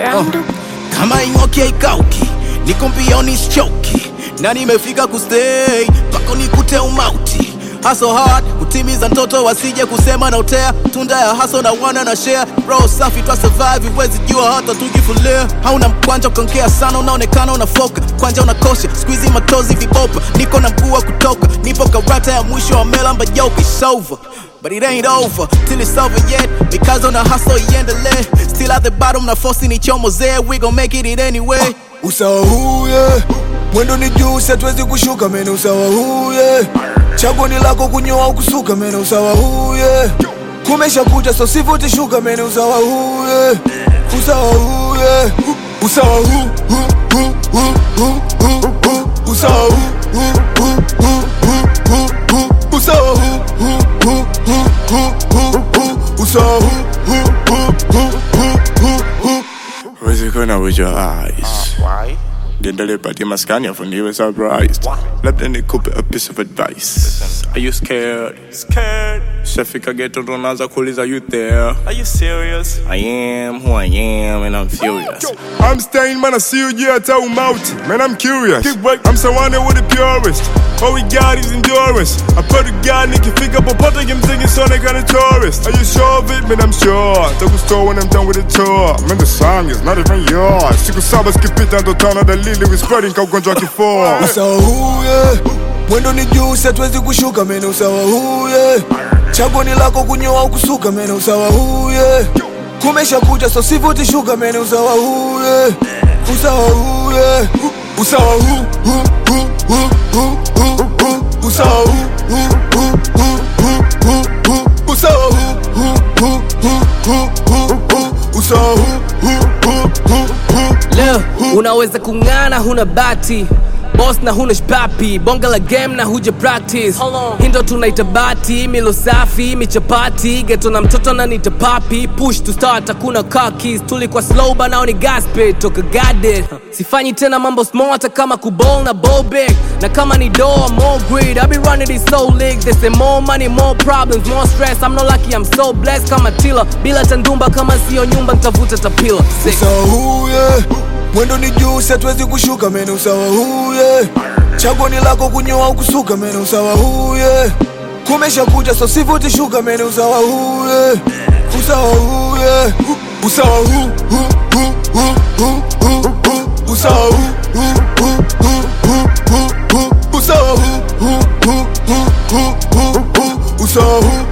Randu. kama ing'oki haikauki niko mbioni sichoki na nimefika kustay pako nikute umauti haso hard kutimiza ndoto wasije kusema na utea tunda ya haso na wana na share bro safi twa survive huwezi jua hata tukifulia hauna mkwanja ukaongea sana unaonekana unafoka kwanja unakosha squeezy matozi vibopa niko na mguu wa kutoka nipo karata ya mwisho wa melamba yoke it's over But it ain't over till it's over yet because on a hustle iendelee still at the bottom na force ni chomo zee we gon make it, it anyway usawa huye mwendo ni juu siatuwezi kushuka mene usawa huye chaguo ni lako kunyoa au kusuka mene usawa huye kumesha kucha so sivuti shuka mene usawa huye usawa huye usawa hu hu hu hu hu hu hu usawa hu hu hu hu hu hu hu usawa hu hu hu hu hu hu hu usawa hu hu hu hu hu hu hu Where's it going with your eyes? Why? Niendelee patia maskani afu niwe surprised labda nikupe a piece of advice Are you scared? Scared? Shafika ghetto ndo naanza kuuliza you there Are you serious? I am who I am and I'm furious I'm staying, man. I see you, yeah, tell out. Man, I'm curious. I'm surrounded with the purest. All we got is endurance. I put a guy, Nicky, pick up a pot, I'm singing Sonic on a tourist. Are you sure of it? Man, I'm sure. Take a store when I'm done with the tour. Man, the song is not even yours. Siku saba skipita ndo tano da lili we spreading ka ugonjwa kifua. usawa huye mwendo ni juu siatuwezi kushuka mene usawa huye chaguo ni lako kunyoa au kusuka mene usawa huye kumesha kucha so sivuti shuka mene usawa huye usawa huye usawa hu hu hu hu hu hu hu usawa hu hu hu hu hu hu hu usawa hu hu hu hu hu hu hu usawa hu hu hu hu hu Leo unaweza kung'ana huna bati boss na huna shpapi bonga la game na huja practice hindo tunaita bati milo safi michapati geto na mtoto na nita papi push to start hakuna kakis tulikuwa slow banao ni gasped toka gaded sifanyi tena mambo small hata kama kubol na bobek na kama ni doa more greed I be running this soul league they say more money more problems more stress I'm not lucky I'm so blessed kama tila bila tandumba kama sio nyumba nitavuta tapila Sick. usawa huye mwendo ni juu siatuwezi kushuka mene usawa huye chaguo ni lako kunyoa au kusuka mene usawa huye kumesha kucha so sivuti shuka mene usawa huye usawa huye usawa hu hu hu hu hu hu hu usawa hu hu hu hu hu hu hu usawa hu hu hu hu hu hu hu usawa hu